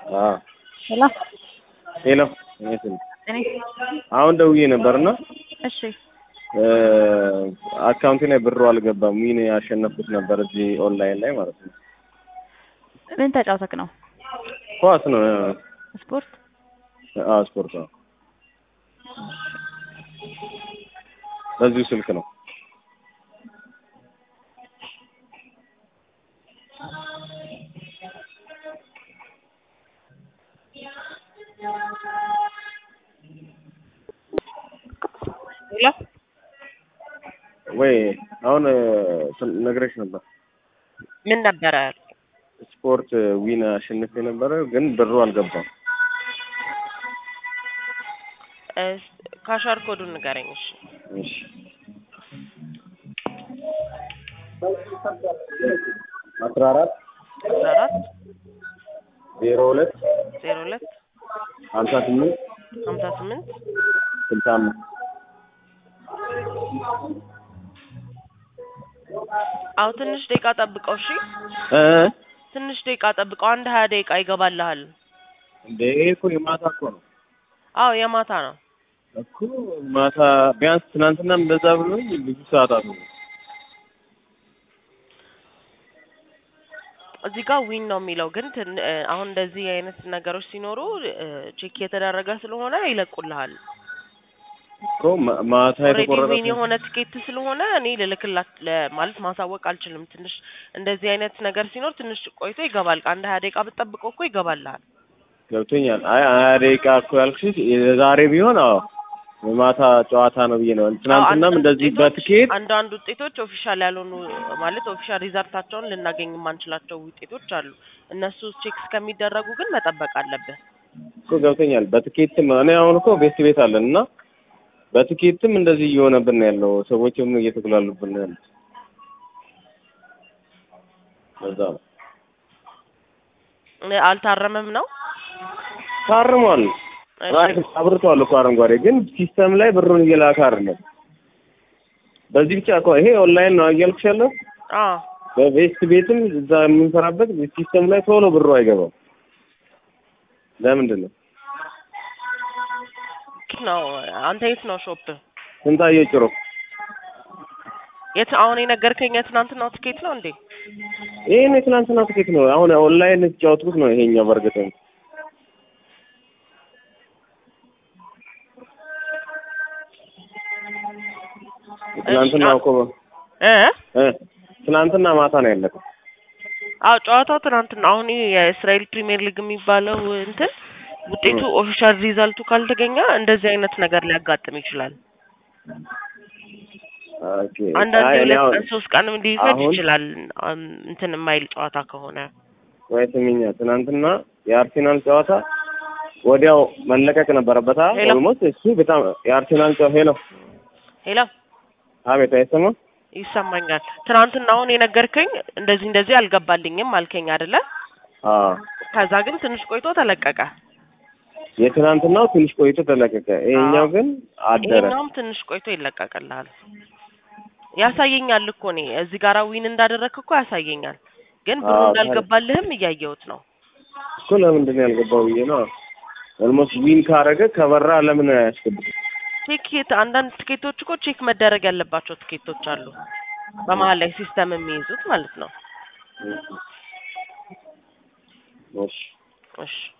አዎ ሄሎ ሄሎ እኔ ስል እኔ አሁን ደውዬ ነበርና እሺ አካውንቴ ላይ ብሩ አልገባም። ዊን ያሸነፍኩት ነበር እዚህ ኦንላይን ላይ ማለት ነው። ምን ተጫውተክ ነው? ኳስ ነው። ስፖርት አዎ ስፖርት ነው። በዚሁ ስልክ ነው። ሄሎ ወይ አሁን ነግሬሽ ነበር። ምን ነበረ? ስፖርት ዊን አሸንፌ ነበረ፣ ግን ብሩ አልገባም። ካሻር ኮዱን ንገረኝ። እሺ እሺ አስራ አራት አስራ አራት ዜሮ ሁለት ዜሮ ሁለት ሀምሳ ስምንት ሀምሳ ስምንት ስልሳ አምስት አዎ ትንሽ ደቂቃ ጠብቀው። እሺ እ ትንሽ ደቂቃ ጠብቀው። አንድ ሀያ ደቂቃ ይገባልሃል። እንደ ይሄ እኮ የማታ እኮ ነው አዎ የማታ ነው። እኮ ማታ ቢያንስ ትናንትናም እንደዛ ብሎኝ ብዙ ሰዓታት ነው። እዚህ ጋር ዊን ነው የሚለው ግን ትን- እ፣ አሁን እንደዚህ አይነት ነገሮች ሲኖሩ እ፣ ቼክ የተደረገ ስለሆነ ይለቁልሃል። እኮ ማ- ማታ ኦልሬዲ የተቆረጠ ዊን የሆነ ትኬት ስለሆነ እኔ ልልክላት ለ- ማለት ማሳወቅ አልችልም። ትንሽ እንደዚህ አይነት ነገር ሲኖር ትንሽ ቆይቶ ይገባል። አንድ ሀያ ደቂቃ ብትጠብቀው እኮ ይገባልሃል። ገብቶኛል። አይ ሀያ ደቂቃ እኮ ያልኩሽ የዛሬ ቢሆን አዎ የማታ ጨዋታ ነው ብዬ ነው። ትናንትናም አንዳንድ እንደዚህ ውጤቶች- በትኬት አንዳንድ ውጤቶች ኦፊሻል ያልሆኑ ማለት ኦፊሻል ሪዛልታቸውን ልናገኝ የማንችላቸው ውጤቶች አሉ። እነሱ ቼክ እስከሚደረጉ ግን መጠበቅ አለብህ። እኮ ገብቶኛል። በትኬትም እኔ አሁን እኮ ቤት ቤት አለን እና በትኬትም እንደዚህ እየሆነብን ነው ያለው። ሰዎችም እየተጉላሉብን ነው ያሉት። ለዛ ነው እ፣ አልታረመም ነው ታርሟል። እሺ። ራይት አብርቷል እኮ አረንጓዴ፣ ግን ሲስተም ላይ ብሩን እየላከ አይደለም። በዚህ ብቻ እኮ ይሄ ኦንላይን ነው እያልኩሽ ያለው አዎ በቤስት ቤትም እዛ የምንሰራበት ሲስተም ላይ ቶሎ ብሩ አይገባም። ለምንድን ነው? የት ነው አንተ የት ነው ሾፕ ስንታየው ጭሮ የት አሁን የነገርከኝ የትናንትናው ትኬት ነው እንዴ ይሄን የትናንትና ትኬት ነው። አሁን ኦንላይን የተጫወትኩት ነው ይሄኛው። በእርግጥ ትናንትና እኮ እ እ ትናንትና ማታ ነው ያለቀው። አዎ ጨዋታው ትናንትና አሁን ይሄ የእስራኤል ፕሪሚየር ሊግ የሚባለው እንትን ውጤቱ ኦፊሻል ሪዛልቱ ካልተገኘ እንደዚህ አይነት ነገር ሊያጋጥም ይችላል። ኦኬ አንዳንድ አይ እኔ ሁለት አሁን ቀን ሶስት ቀንም ሊፈጅ አሁን- ይችላል። አም፣ እንትን የማይል ጨዋታ ከሆነ ወይ ስሚኛ፣ ትናንትና የአርሴናል ጨዋታ ወዲያው መለቀቅ ነበረበት። ሄሎ። ኦልሞስት እሱ በጣም የአርሴናል ጨዋታ ሄሎ፣ ሄሎ አቤት፣ አይሰማም? ይሰማኛል። ትናንትና አሁን የነገርከኝ እንደዚህ እንደዚህ አልገባልኝም አልከኝ አይደለ? አዎ ከዛ ግን ትንሽ ቆይቶ ተለቀቀ። የትናንትናው ትንሽ ቆይቶ ተለቀቀ። ይሄኛው ግን አደረ። ይሄኛውም ትንሽ ቆይቶ ይለቀቅልሃል። ያሳየኛል እኮ እኔ እዚህ ጋር ዊን እንዳደረግክ እኮ ያሳየኛል። ግን ብሩ አዎ፣ እንዳልገባልህም እያየሁት ነው። እኮ ለምንድን ነው ያልገባው ብዬ ነው። ኦልሞስት ዊን ካረገ ከበራ ለምን አያስገቡት? ቲኬት አንዳንድ ትኬቶች እኮ ቼክ መደረግ ያለባቸው ትኬቶች አሉ። በመሀል ላይ ሲስተም የሚይዙት ማለት ነው። እሺ እሺ